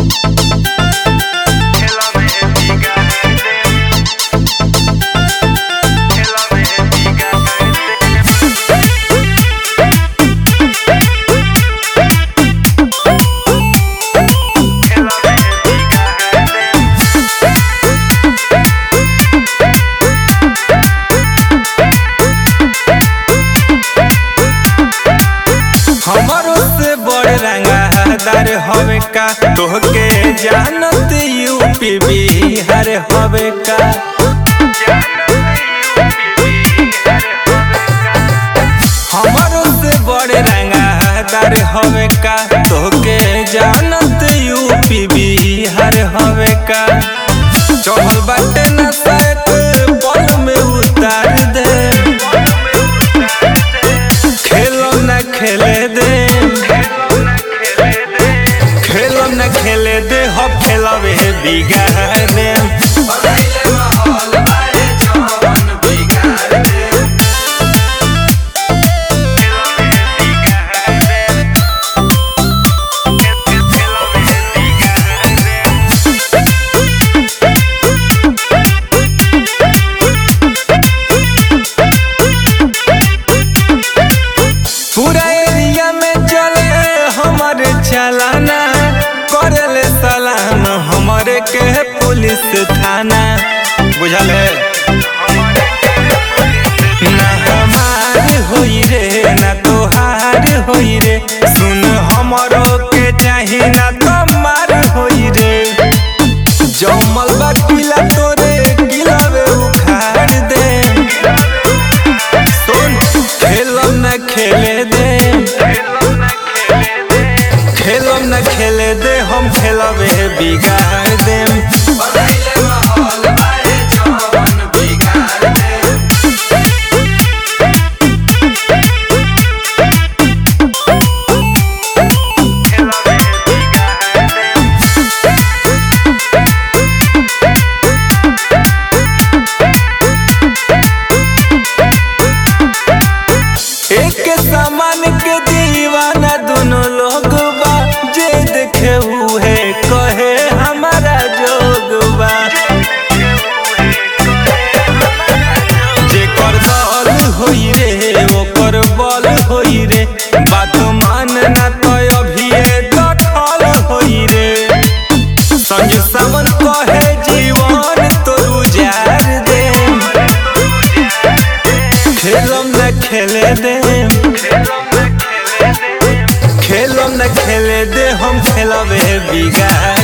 हमरो से बड़ रंगादार हवे का तोहके जानत यूपी बिहार हवे का हमरो से बड़ रंगादार हवे का तोहके जानत यूपी बिहार हवे का चढ़ल बाटे ना सैत पल में उतार दे खेलो न खेले दे खेलो न खेले दे हो खेलवे बिगाड़ दे पूरा एरिया में चले हमारे चलाना करले सलाम हमारे के पुलिस थाना बुझल है ना हमार होई रे ना तोहार होई रे सुन हमरो के चाही ना तुम्हार होई रे जमल बा किला तोरे किलावे उखाड़ दे सुन खेलम न खेले दे खेलम न खेले दे हम खेलबे बिगाड़ देम एक सामान के दीवाना दोनों लोग बा जे देखे हुए कहे हमारा जोग बा जेकर दल होई रे ओकर बल होई रे बात मान ना तो अभी डठल होई रे संजय सावन कहे जीवन तो उजार दे खेलम न खेले दे खेलम न खेले दे हम खेलबे बिगाड़